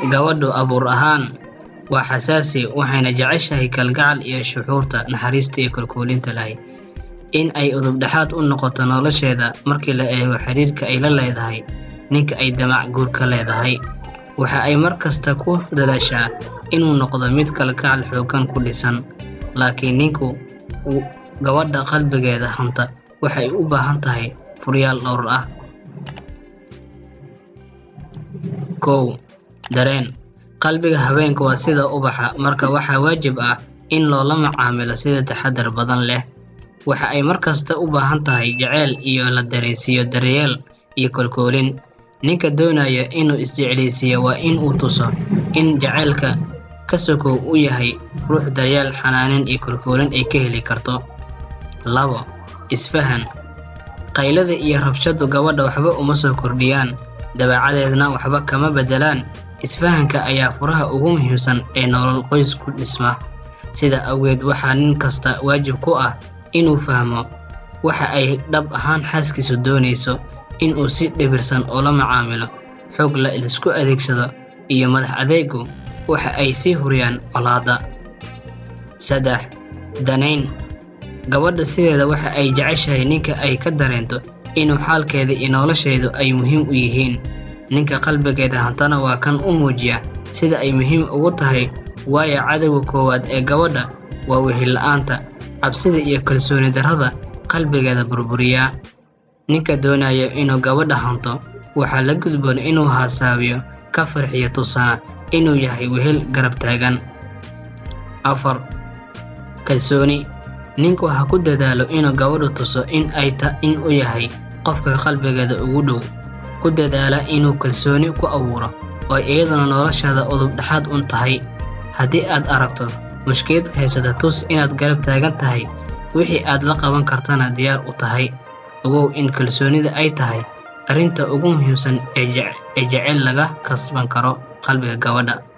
gabadhu abuur ahaan waa xasaasi waxayna jeceshahay kalgacal iyo shucuurta naxariista iyo kalkuulinta lahay in ay udubdhexaad u noqoto nolosheeda markii la eego xiriirka ay la leedahay ninka ay damac guur ka leedahay waxa ay mar kasta ku dadaashaa inuu noqdo mid kalgacal xooggan ku dhisan laakiin ninku uu gabadha qalbigeeda hanta waxay u baahan tahay furyaal dhowr ah kow dareen qalbiga haweenka waa sida ubaxa marka waxaa waajib ah in loola macaamilo sida taxadar badan leh waxa ay mar kasta u baahan tahay jaceyl iyo la dareensiiyo daryeel iyo kolkoolin ninka doonaya inuu isjeclaysiiyo waa in uu tuso in jaceylka ka sokow u yahay ruux daryeel xanaanin iyo kolkoolin ay ka heli karto labo isfahan qaylada iyo rabshadu gabadha waxba uma soo kordhiyaan dabeecadeedna waxba kama beddelaan isfahanka ayaa furaha ugu muhiimsan ee nolol qoys ku dhisma sida awgeed waxaa nin kasta waajib ku ah inuu fahmo waxa ay dhab ahaan xaaskiisu doonayso inuu si dhibirsan ula macaamilo xoog la isku adeegsado iyo madax adeegu waxa ay sii huriyaan colaadda saddex danayn gabadha sideeda waxa ay jeceshahay ninka ay ka dareento inuu xaalkeeda iyo nolosheedu ay muhiim u yihiin ninka qalbigeeda hantana waa kan u muujiya sida ay muhiim ugu tahay waayo cadowga koowaad ee gabadha waa wehel-la'aanta cabsida iyo kalsooni darrada qalbigeeda burburiyaa ninka doonaya inuu gabadha hanto waxaa la gudboon inuu haasaabiyo ka farxiyo tusana inuu yahay wehel garab taagan afar kalsooni ninku ha ku dadaalo inuu gabadhu tuso in ay ta in u yahay qofka qalbigeeda ugu dhow ku dadaala inuu kalsooni ku abuuro oo iyaduna noloshaada udub dhexaad un tahay haddii aad aragto mushkilad haysata tus inaad garab taagan tahay wixii aad la qaban kartana diyaar u tahay ogow in kalsoonida ay tahay arrinta ugu muhiimsan ee jeceyl laga kasban karo qalbiga gabadha